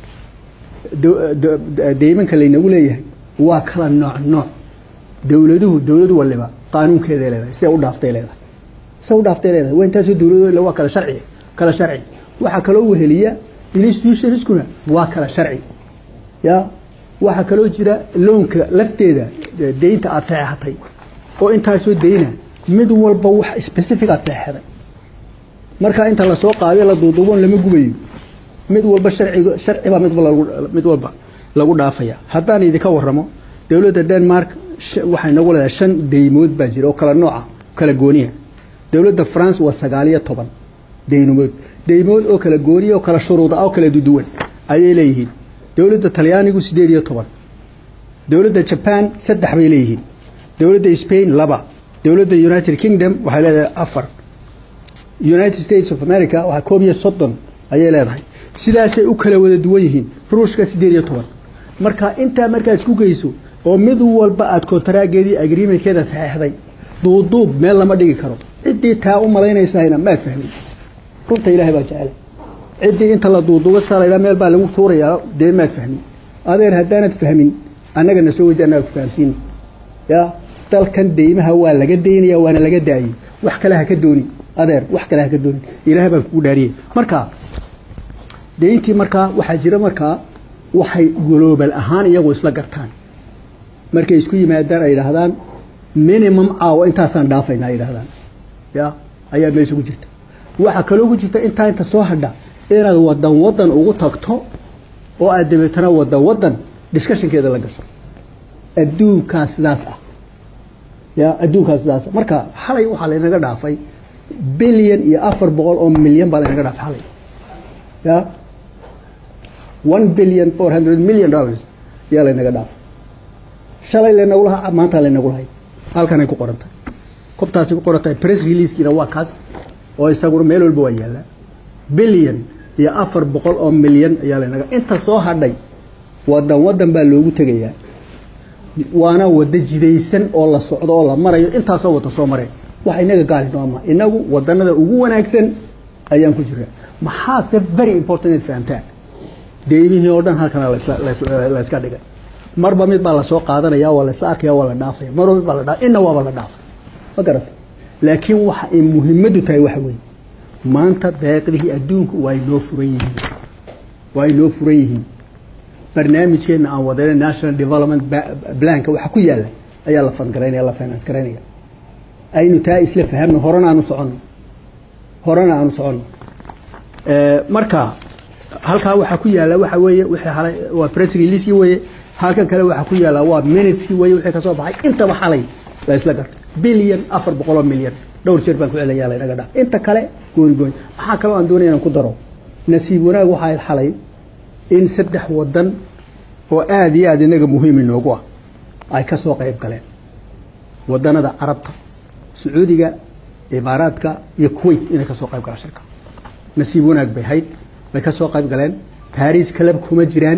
deymanka laynagu leeyahay waa kala nooc nooc dowladuhu dowlad waliba qaanuunkeeday leedahay siday u dhaaftay leedahay siday u dhaaftay leedahay waa intaasoo dowlado waa kala sharci kala sharci waxaa kaloo weheliya institutionskuna waa kala sharci ya waxaa kaloo jira loonka lafteeda deynta aada saxeexatay oo intaasoo deyna mid walba wax specific aad saxeexday marka inta lasoo qaadiyo la duuduubon lama gubayo mid walba sharciga sharcibaa mid walba mid walba lagu dhaafaya haddaan idinka warramo dowladda denmark waxay nagu leedahay shan deymood baa jira oo kala nooca kala gooniya dowladda france waa sagaal iyo toban deymood deymood oo kala gooniya oo kala shuruuda oo kala duduwan ayay leeyihiin dowladda talyaanigu sideed iyo toban dowladda jaban saddex bay leeyihiin dowladda spain laba dowladda united kingdom waxay leedahay afar united states of america waxaa koob iyo soddon ayay leedahay sidaasay u kala wada duwan yihiin ruushka sideed iyo toban marka intaa markaad isku geyso oo mid walba aad kontaraageedii agreementkeeda saxeexday duuduub meel lama dhigi karo ciddii taa u malaynaysahayna maad fahmin runta ilaahay baa jecel ciddii inta la duuduubo saa laydhaa meel baa lagu tuurayaa dee maad fahmin adeer haddaanad fahmin annagana soo weydi annaga ku fahamsiini ya dalkan deymaha waa laga daynaya waana laga daayey wax kale ha ka doonin adeer wax kale ha ka doonin ilaahay baan kugu dhaariyey marka deyntii markaa waxaa jira markaa waxay global ahaan iyagu isla gartaan markay isku yimaadaan ay yidhaahdaan minimum caawa intaasaan dhaafaynaa ay yidhahdaan ya ayaa meesha ku jirta waxaa kaloo ku jirta intaa inta soo hadha inaad wadan wadan ugu tagto oo aad dabeetana wadan wadan discussionkeeda la gasho adduunkaa sidaas ah ya adduunkaa sidaas ah marka xalay waxaa laynaga dhaafay bilyan iyo afar boqol oo milyan baa laynaga dhaafay xalay ya one billion four hundred million dollars ayaa laynaga dhaafay shalay laynagu lahaa maanta laynagu lahay halkanay ku qoran tahay kobtaasi ku qoran tahay press releasekiina waa kaas oo isaguna meel walba waa yaallaa bilyan iyo afar boqol oo milyan ayaa laynaga inta soo hadhay wadan wadan baa loogu tegayaa waana wada jidaysan oo la socdo oo la marayo intaasoo wada soo mareen wax inaga gaali nooma inagu wadanada ugu wanaagsan ayaan ku jira maxaase very important inaad fahamtaan deymihii oo dhan halkana layska dhigay marba mid baa lasoo qaadanaya waa laysla arkaya waa la dhaafaya marba mid baa la dhaafay inna waaba la dhaafay ma garata laakiin waxa ay muhiimadu tahay waxa weeye maanta deeqdihii adduunku waa inoo furan yihiin waa inoo furan yihiin barnaamijkeena aan wadayna national development planka waxa ku yaala ayaa la fangaraynaya la finance garaynaya aynu taa isla fahamno horena aanu soconno horena aanu soconno marka halkaa waxaa ku yaala waxa weeye wixii halay waa press release weeye halkan kale waxaa ku yaala waa minutes weeye wixii kasoo baxay intaba xalay la isla gartay bilyan afar boqol oo milyan dhowr jeer baan ku celaya la inaga dhaa inta kale gooni gooni maxaa kaloo aan doonaya inaan ku daro nasiib wanaag waxaa ahayd xalay in saddex wadan oo aada iyo aada inaga muhiim inoogu ah ay ka soo qayb galeen wadanada carabta sacuudiga imaaraadka iyo kuwait inay kasoo qayb galaan shirka nasiib wanaag bay hayd bay ka soo qayb galeen baris kalab kuma jiraan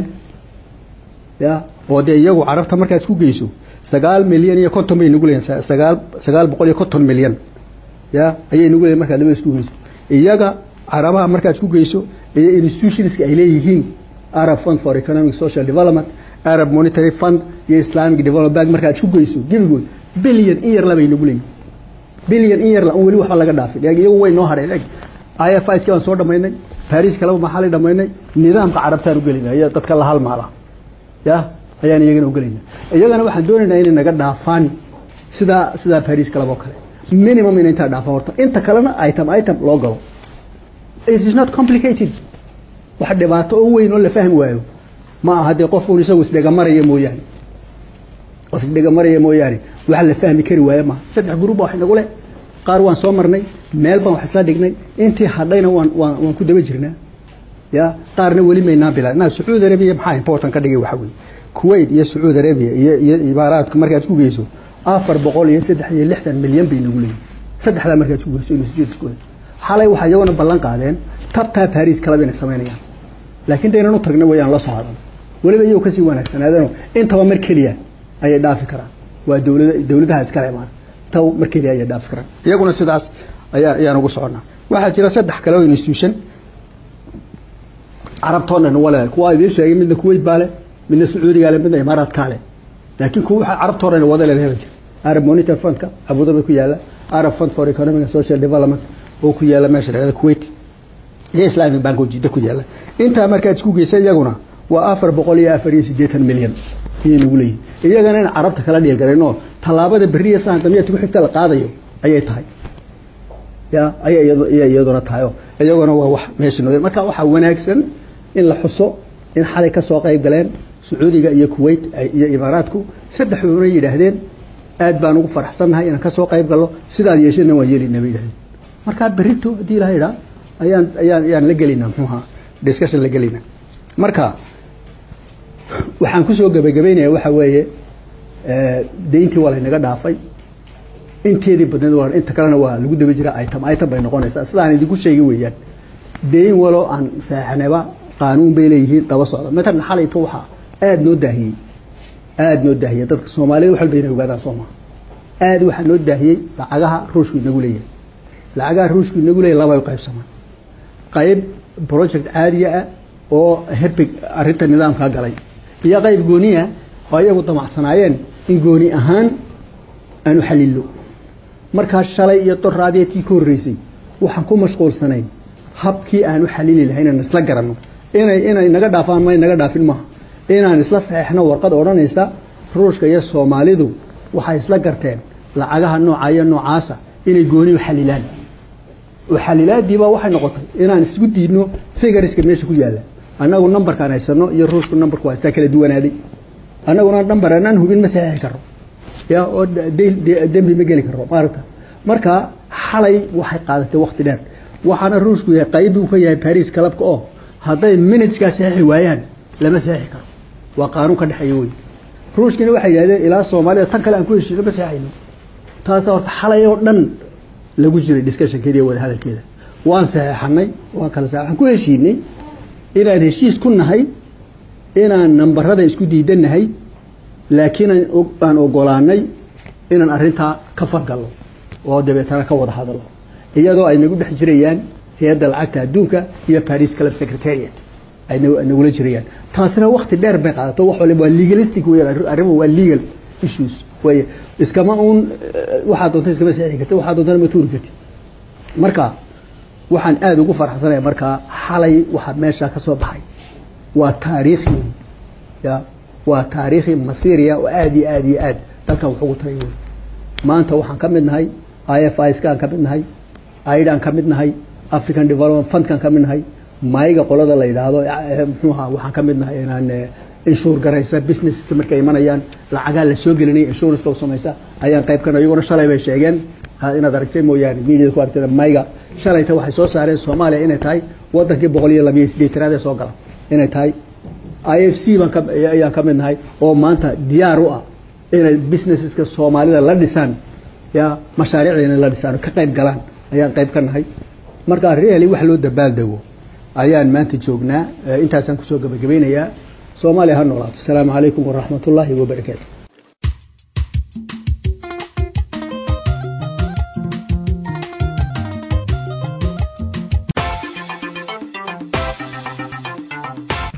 ya oo dee iyagu carabta markaad isku geyso sagaal milyan iyo konton bay nagu leeyihin sagaal sagaal boqol iyo konton milyan ya ayay nagu leeyihin markaad laba isku geyso iyaga carabaha markaad isku geyso iyo institutionska ay leeyihiin arab fund for economic social development arab monetary fund iyo islamic development bank markaad isku geyso gebigood billion in yar labay nagu leeyihin billion in yar la weli waxba laga dhaafin iyagu way noo hadheen eg ifis baan soo dhamaynay baris kaleba maxaa la dhamaynay nidaamka carabtaan ugelinaa iyo dadka la halmaala ya ayaan iyagana ugelayna iyagana waxaan doonaynaa inay naga dhaafaan sidaa sidaa baris kaleba oo kale minimum ina intaa dhaafaan horta inta kalena item item loo galo it is not complicated wax dhibaato oo weyn oo la fahmi waayo ma aha dee qofun isagu isdhegamaraya mooyaane qof isdhegamaraya mooyaane wax la fahmi kari waayo maaha saddex gurub baa wax inagu leh qaar waan soo marnay meel baan wax isla dhignay intii hadhayna waan waan waan ku daba jirnaa ya qaarna weli maynaa bilaa naa sacuudi arabiya maxaa important ka dhigay waxa weeye kuwait iyo sacuudi arabiya iyo iyo imaaraadka markaad isku geyso afar boqol iyo saddex iyo lixdan milyan bay nagu leeyihin saddexdaa markaad isku geyso instituteskooda xalay waxaa iyaguna ballan qaadeen tabtaa baris kalaba inay samaynayaan laakiin daynan u tagna wayaan la socdan weliba iyagoo kasii wanaagsanaadeen intaba mar keliya ayay dhaafi karaan waa dowlada dowladaha iskale imaan taw mar keliya ayay dhaafi karaan iyaguna sidaas ayaa ayaan ugu soconaa waxaa jira saddex kale oo institution carabtoodhan wale kuwa idiin sheegay midna kuwait baa leh midna sacuudigaa leh midna imaaraadkaa leh laakiin kuwa waxaa carabtoodhan wada leh hela jira arab monitor fundka abudabi ku yaala arab fund for economic and social development oo ku yaala meesha dhexda kuwait iyo islamic bank oo jidda ku yaala intaa markaad isku geysa iyaguna waa afar boqol iyo afar iyo siddeetan milyan ayay nagu leeyihin iyagana in carabta kala dhiirgarayn oo tallaabada beriya saan damiyadka ku xigta la qaadayo ayay tahay ya ayay iyay iyaduna tahay oo iyaguna waa wax meesha noo marka waxaa wanaagsan in la xuso in xalay ka soo qayb galeen sacuudiga iyo kuwait iyo imaaraadku saddexdoona yidhaahdeen aad baan ugu faraxsannahay inaan ka soo qayb galno sidaad yeeshana waan yeelinaa bay yidhahdeen markaa berito haddii ilaha idhaa ayaan ayaan ayaan la gelinaa muxuuha discussion la gelinaa marka waxaan kusoo gebagabeynaya waxa weeye deyntii waa laynaga dhaafay inteedii badneed waa inta kalena waa lagu daba jira item item bay noqonaysaa sidaan idinku sheegi weeyaan deyn walo aan saxnaba qaanuun bay leeyihiin daba socda matalan xalayto waxaa aada noo daahiyey aada noo daahiyey dadka soomaaliyed wax walba inay ogaadaan soo maha aada waxaa noo daahiyey lacagaha ruushku inagu leeyahay lacagaha ruushku inagu leeyahay laba u qaybsamaan qayb project caadiya ah oo herbig arrinta nidaamkaa galay iyo qayb gooniya oo iyagu damacsanaayeen in gooni ahaan aanu xalillo markaa shalay iyo doraadiya tii ka horreysay waxaan ku mashquulsanayn habkii aanu xalili lahay inaan isla garanno inay inay naga dhaafaan may naga dhaafin maaha inaan isla saxeixno warqad odhanaysa ruushka iyo soomaalidu waxay isla garteen lacagaha nooca iyo noocaasa inay gooni u xalilaan oo xalilaadiibaa waxay noqotay inaan isku diidno figariska meesha ku yaalla annagu numberkaan haysano iyo ruushku numberku waa istaa kala duwanaaday annaguna number anaan hubin ma saxeixi karo ya oo dembi ma geli karo maaragta marka xalay waxay qaadatay wakti dheer waxaana ruushku yahay qayb uu ka yahay baris kalabka oo hadday minuteskaa saxeixi waayaan lama saxeixi karo waa qaanuun ka dhexeeya wey ruushkina waxay yidhahdeen ilaa soomaalida tan kale aan ku heshiino ma saxayno taasa horta xalay oo dhan lagu jiray discussionkeeda iyo wadahadalkeeda waan saxeixanay waan kala sa waxaan ku heshiinay inaan heshiis ku nahay inaan nambarada isku diidanahay laakiin aan ogolaanay inaan arrintaa ka fargalno oo dabeetana ka wada hadalno iyadoo ay nagu dhex jirayaan hay-adda lacagta adduunka iyo paris club secretariat ay nagula jirayaan taasina wakti dheer bay qaadato wax waliba waa legalistic weyan arrimuhu waa legal issues way iskama uun waxaad doonta iskama saxi karti waxaad doontana ma tuuri karti marka waxaan aada ugu farxsanaya markaa xalay waxaa meesha ka soo baxay waa taariikhi ya waa taariikhi masiiriya oo aada iyo aada iyo aad dalkan wax ugu taray wey maanta waxaan ka mid nahay i f iskaan ka mid nahay aidaan ka mid nahay african development fundkan ka mid nahay mayga qolada la yidhaahdo mxuuha waxaan ka mid nahay inaan inshuur garaysa businesska markay imanayaan lacagaa la soo gelinaya insurance u samaysa ayaan qayb kana iyaguna shalay bay sheegeen inaad aragtay mooyaane mediada ku aragtay mayga shalayta waxay soo saareen soomaaliya inay tahay wadankii boqol iyo labiyo sideetanaad ee soo gala inay tahay i f c baan ka ayaan ka mid nahay oo maanta diyaar u ah inay businesseska soomaalida la dhisaan ya mashaariicda la dhisaan ka qayb galaan ayaan qayb ka nahay marka really wax loo dabaaldego ayaan maanta joognaa intaasaan kusoo gabagabeynayaa soomaaliya ha noolaato asalaamu calaykum waraxmat ullaahi wabarakaatu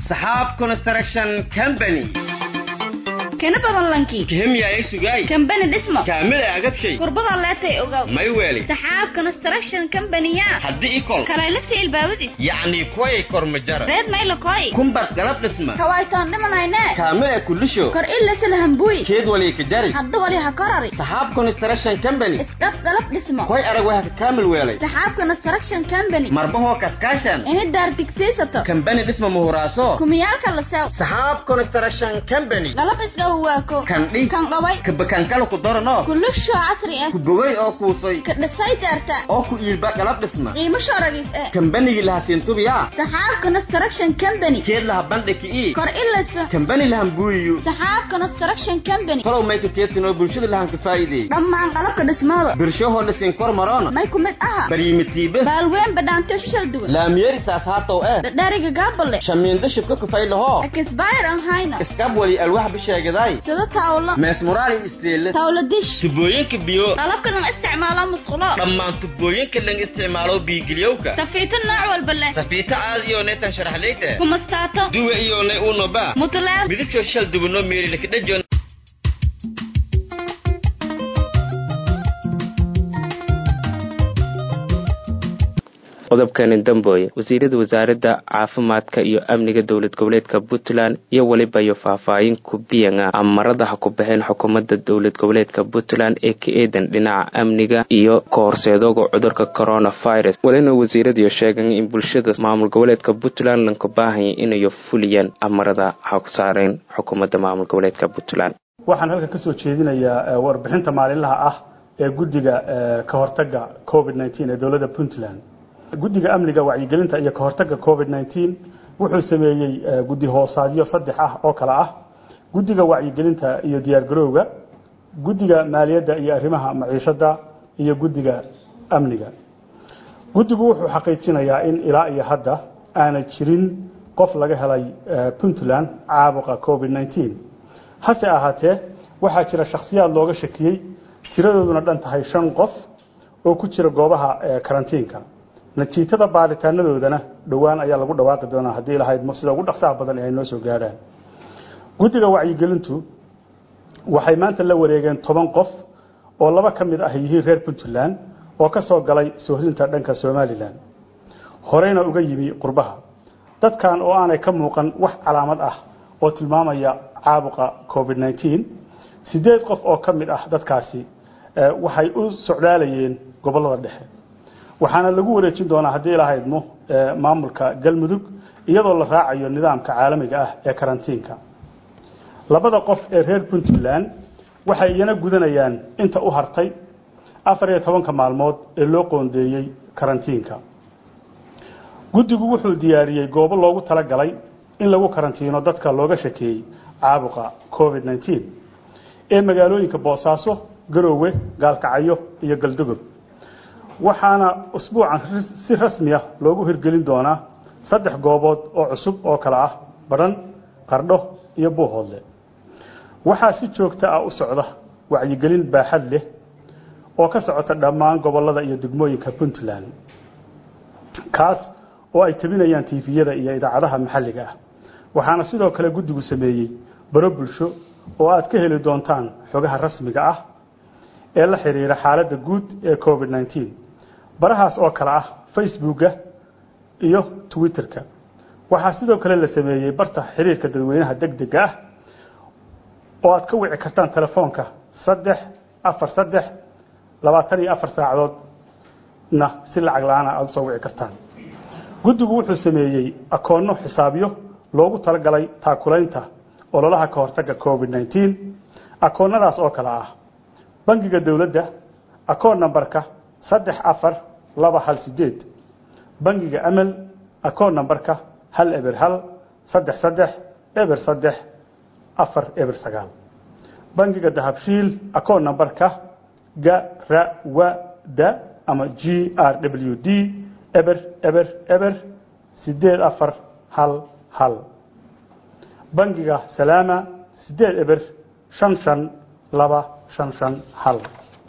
saxaab construction company kana badan lankii kihemyaay sugaay kambani dhismo kaamila agabshay kurbada leetay ogaw may weeli saxaab construction company-ya haddii ikol kalaylasi ilbaabadis yacni kuway kormajara reed maylo koy kumbad galab dhisma kawaytaan dhimanayne kaamila kulisho kor ilasa lahambuy keed wali ka jari hadda wali ha korari saxaab construction company isdhab galab dhismo koy arag waxa ka kaamil weelay saxaab construction company marbahoo kaskaashan ini daar digsiisato kambani dhisma muhuraaso kumiyaalka la sew saxaab construction company galab isdhaw waako kandhi kan dhaway kabakankala ku darano kulusho casri ah ku bogay oo kuusay ka dhisay daarta oo ku iilba galab dhisma qiimo shoragis eh kambanigi laha siintubiya saxaab construction company keed laha bandhiki ii kor ilasa kambani lahan buuyiyo saxaab construction company tolow mayka keedsinoo bulshada lahan ka faa'iideey dhammaan qalabka dhismooda birshahoo dhisin kor maroona may ku mid aha baryimitiibe baalween badhaanto shishal duwan laamyeeri saas haatow eh dhadhariga gaabale shamiindo shibka kufay lahoo akisbayr an hayna iskab wali alwax bisheegaday sida tawlo meesmuraali isteele tawlo dish tubooyinka biyo qalabka lan isticmaalo musqulo dhammaan tubooyinka lan isticmaalo biigiliyowka safiito nooc walba leh safiito caadiyo neetan sharaxleyte kumastaato duwe iyo ne unoba mutulaal midabkoo shal dubano meerilakadhajon qodobkani dambooye wasiirada wasaaradda caafimaadka iyo amniga dowlad goboleedka puntland iyo weliba iyo faahfaahin ku biyanga amaradaha ku baxeen xukuumadda dowlad goboleedka puntland ee ka eedan dhinaca amniga iyo ka horseedooga cudurka coronavirus walina wasiiradiyo sheegan in bulshada maamul goboleedka puntland lanka baahanya inayo fuliyaan amarada ha ku saareen xukuumadda maamul goboleedka puntland waxaan halkan kasoo jeedinayaa warbixinta maalinlaha ah ee guddiga ka hortaga covid nteen ee dowladda puntland guddiga amniga wacyigelinta iyo kahortaga covid nteen wuxuu sameeyey guddi hoosaadyo saddex ah oo kale ah guddiga wacyigelinta iyo diyaargarowga guddiga maaliyadda iyo arrimaha maciishada iyo guddiga amniga guddigu wuxuu xaqiijinayaa in ilaa iyo hadda aanay jirin qof laga helay puntland caabuqa covid nteen hase ahaatee waxaa jira shakhsiyaad looga shakiyey tiradooduna dhan tahay shan qof oo ku jira goobaha karantiinka natiijada baaritaanadoodana dhowaan ayaa lagu dhawaaqi doonaa haddii lahayd sida ugu dhaqsaha badan ay noo soo gaadhaan guddiga wacyigelintu waxay maanta la wareegeen toban qof oo laba ka mid ah yihiin reer puntland oo ka soo galay soohdinta dhanka somalilan horeyna uga yimi qurbaha dadkan oo aanay ka muuqan wax calaamad ah oo tilmaamaya caabuqa covid nteen sideed qof oo ka mid ah dadkaasi waxay u socdaalayeen gobolada dhexe waxaana lagu wareejin doonaa haddii ilahaydmo maamulka galmudug iyadoo la raacayo nidaamka caalamiga ah ee karantiinka labada qof ee reer puntland waxay iyana gudanayaan inta u hartay afar iyo tobanka maalmood ee loo qoondeeyey karantiinka guddigu wuxuu diyaariyey goobo loogu talagalay in lagu karantiino dadka looga shakeeyey caabuqa covid nteen ee magaalooyinka boosaaso garoowe gaalkacyo iyo galdogob waxaana usbuucan si rasmiya loogu hirgelin doonaa saddex goobood oo cusub oo kale ah badhan qardho iyo buuhoodle waxaa si joogto ah u socda wacyigelin baaxad leh oo ka socota dhammaan gobolada iyo degmooyinka puntland kaas oo ay tabinayaan tiifiyada iyo idaacadaha maxalliga ah waxaana sidoo kale guddigu sameeyey baro bulsho oo aad ka heli doontaan xogaha rasmiga ah ee la xiriira xaaladda guud ee covid nteen barahaas oo kale ah facebooka iyo twitterka waxaa sidoo kale la sameeyey barta xiriirka dadweynaha deg dega ah oo aad ka wici kartaan telefoonka saddex afar saddex labaatan iyo afar saacadoodna si lacag la-aan aada usoo wici kartaan guddigu wuxuu sameeyey akoonno xisaabyo loogu talagalay taakulaynta ololaha ka hortaga covid nteen akoonnadaas oo kale ah bangiga dowladda akoon nambarka saddex afar laba hal sideed bangiga amal akoon nambarka hal eber hal saddex saddex eber saddex afar eber sagaal bangiga dahabshiil akoon nambarka garawada ama g r w d eber eber eber sideed afar hal hal bangiga salaama sideed eber shan shan laba shan shan hal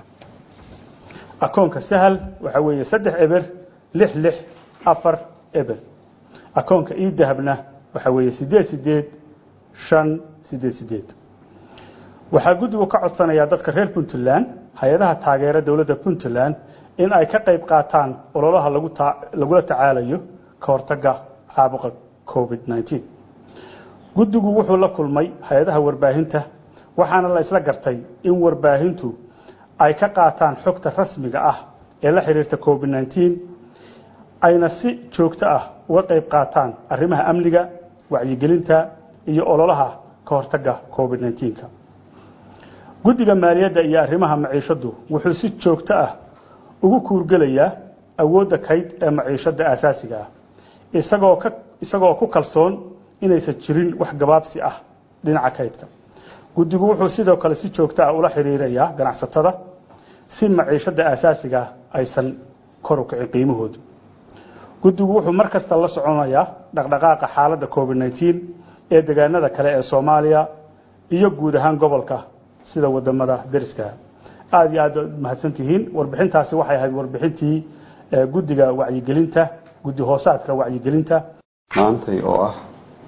akoonka sahal waxaa weeye saddex eber lix lix afar eber akoonka ii dahabna waxa weeye sideed sideed shan sideed sideed waxaa guddigu ka codsanayaa dadka reer puntland hay-adaha taageera dowladda puntland in ay ka qayb qaataan ololaha lagu ta lagula tacaalayo ka hortagga caabuqa covid nneteen guddigu wuxuu la kulmay hay-adaha warbaahinta waxaana la isla gartay in warbaahintu ay ka qaataan xogta rasmiga ah ee la xiriirta covid nneteen ayna si joogto ah uga qayb qaataan arrimaha amniga wacyigelinta iyo ololaha ka hortagga covid nneteenka guddiga maaliyadda iyo arrimaha maciishaddu wuxuu si joogto ah ugu kuurgelayaa awoodda kayd ee maciishadda aasaasiga ah isagoo ka isagoo ku kalsoon inaysan jirin wax gabaabsi ah dhinaca kaydka guddigu wuxuu sidoo kale si joogto ah ula xiriirayaa ganacsatada si maciishadda aasaasiga aysan kor u kicin qiimahoodu guddigu wuxuu mar kasta la soconayaa dhaqdhaqaaqa xaaladda covid nneteen ee deegaanada kale ee soomaaliya iyo guud ahaan gobolka sida wadamada deriska aada iyo aad mahadsantihiin warbixintaasi waxay ahayd warbixintii guddiga wacyigelinta guddi hoosaadka wacyigelinta maantay oo ah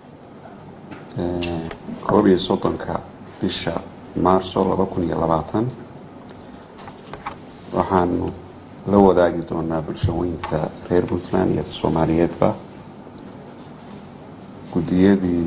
koob iyo soddonka bisha maarso laba kun iyo labaatan waxaanu la wadaagi doonaa bulshooyinka reer puntland iyo soomaaliyeedba guddiyadii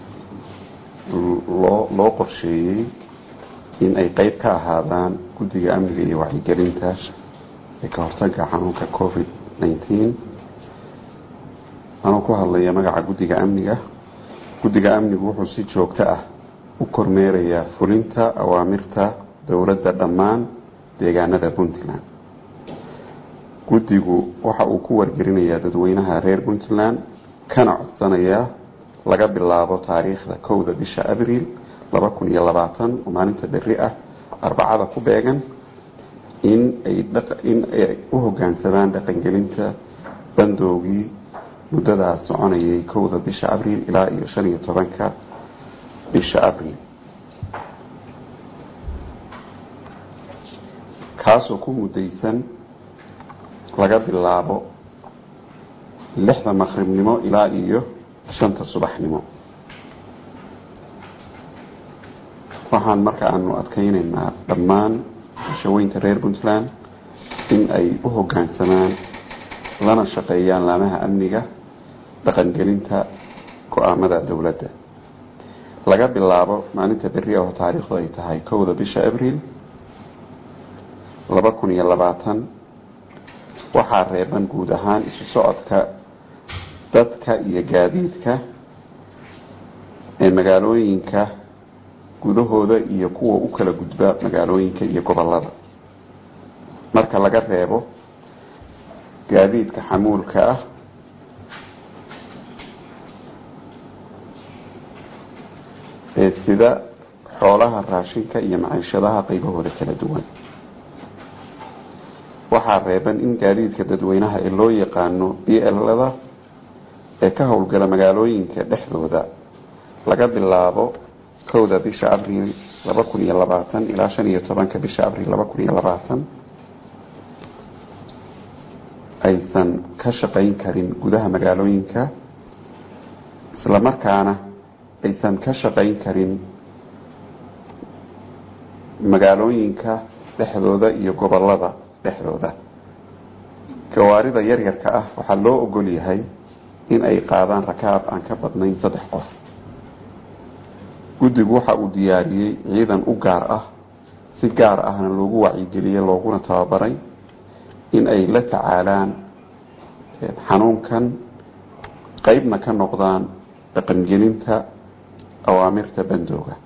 loo loo qorsheeyey in ay qeyb ka ahaadaan guddiga amniga iyo wacyigelinta ee ka hortagga xanuunka covid nneteen anuu ku hadlaya magaca guddiga amniga guddiga amnigu wuxuu si joogto ah u kormeerayaa fulinta awaamirta dowladda dhammaan deegaanada puntland guddigu waxa uu ku wargelinayaa dadweynaha reer puntland kana codsanayaa laga bilaabo taariikhda kowda bisha abriil laba kun iyo labaatan oo maalinta berri ah arbacada ku beegan in ay in ay u hoggaansamaan dhaqangelinta bandoogii muddadaas soconayay kowda bisha abriil ilaa iyo shan iyo tobanka bisha abriil kaasoo ku muddaysan laga bilaabo lixda maqribnimo ilaa iyo shanta subaxnimo waxaan marka aanu adkeynaynaa dhammaan bulshaweynta reer puntland in ay u hoggaansamaan lana shaqeeyaan laamaha amniga dhaqangelinta go-aamada dowladda laga bilaabo maalinta berri oo taariikhdu ay tahay kowda bisha abriil laba kun iyo labaatan waxaa reeban guud ahaan isu socodka dadka iyo gaadiidka ee magaalooyinka gudahooda iyo kuwa u kala gudba magaalooyinka iyo gobolada marka laga reebo gaadiidka xamuulka ah ee sida xoolaha raashinka iyo maciishadaha qaybahooda kala duwan waxaa reeban in gaadiidka dadweynaha ee loo yaqaano b lada ee ka howlgala magaalooyinka dhexdooda laga bilaabo kowda bisha abriil laba kun iyo labaatan ilaa shan iyo tobanka bisha abriil laba kun iyo labaatan aysan ka shaqayn karin gudaha magaalooyinka islamarkaana aysan ka shaqayn karin magaalooyinka dhexdooda iyo gobolada dhexdooda gawaarida yaryarka ah waxaa loo ogol yahay in ay qaadaan rakaab aan ka badnayn saddex qof guddigu waxa uu diyaariyey ciidan u gaar ah si gaar ahna loogu wacyigeliyey looguna tababaray in ay la tacaalaan xanuunkan qeybna ka noqdaan dhaqangelinta awaamirta bandooga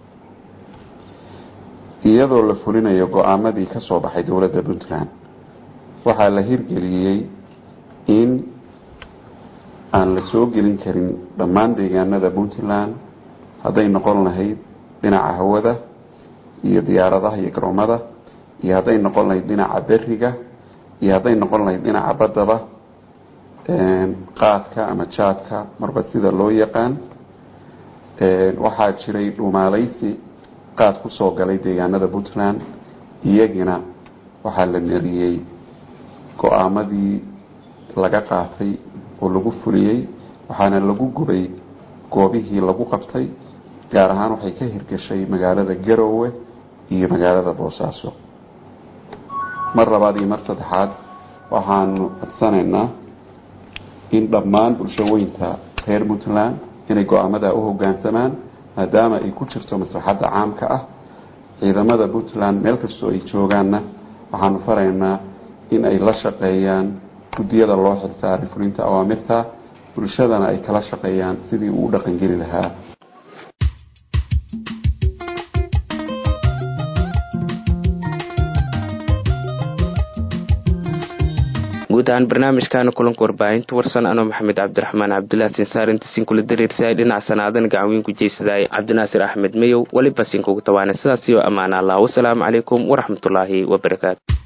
iyadoo la fulinayo go-aamadii ka soo baxay dowladda puntland waxaa la hirgeliyey in aan la soo gelin karin dhammaan deegaanada puntland hadday noqon lahayd dhinaca hawada iyo diyaaradaha iyo garoomada iyo hadday noqon lahayd dhinaca beriga iyo hadday noqon lahayd dhinaca baddaba qaadka ama jaadka marba sida loo yaqaan waxaa jiray dhumaalaysi qaad kusoo galay deegaanada puntland iyagina waxaa la neriyey go-aamadii laga qaatay oo lagu fuliyey waxaana lagu gubay goobihii lagu qabtay gaar ahaan waxay ka hirgashay magaalada garowe iyo magaalada boosaaso mar labaad iyo mar saddexaad waxaanu codsanaynaa in dhammaan bulshooyinka reer puntland inay go-aamada u hogaansamaan maadaama ay ku jirto maslaxadda caamka ah ciidamada puntland meel kastoo ay joogaanna waxaanu faraynaa in ay la shaqeeyaan guddiyada loo xilsaaray fulinta awaamirta bulshadana ay kala shaqeeyaan sidii uu u dhaqangeli lahaa guud ahaan barnaamijkaana kulanka warbaahinta warsan anoo maxamed cabdiraxmaan cabdullah sinsaar inta sinkula dareersahay dhinac sanaadan gacanweyn ku jeysadaay cabdinaasir axmed mayow weliba sinkugu tawaana sidaas iyo ammaan allah wasalaamu calaykum waraxmatullaahi wabarakaatu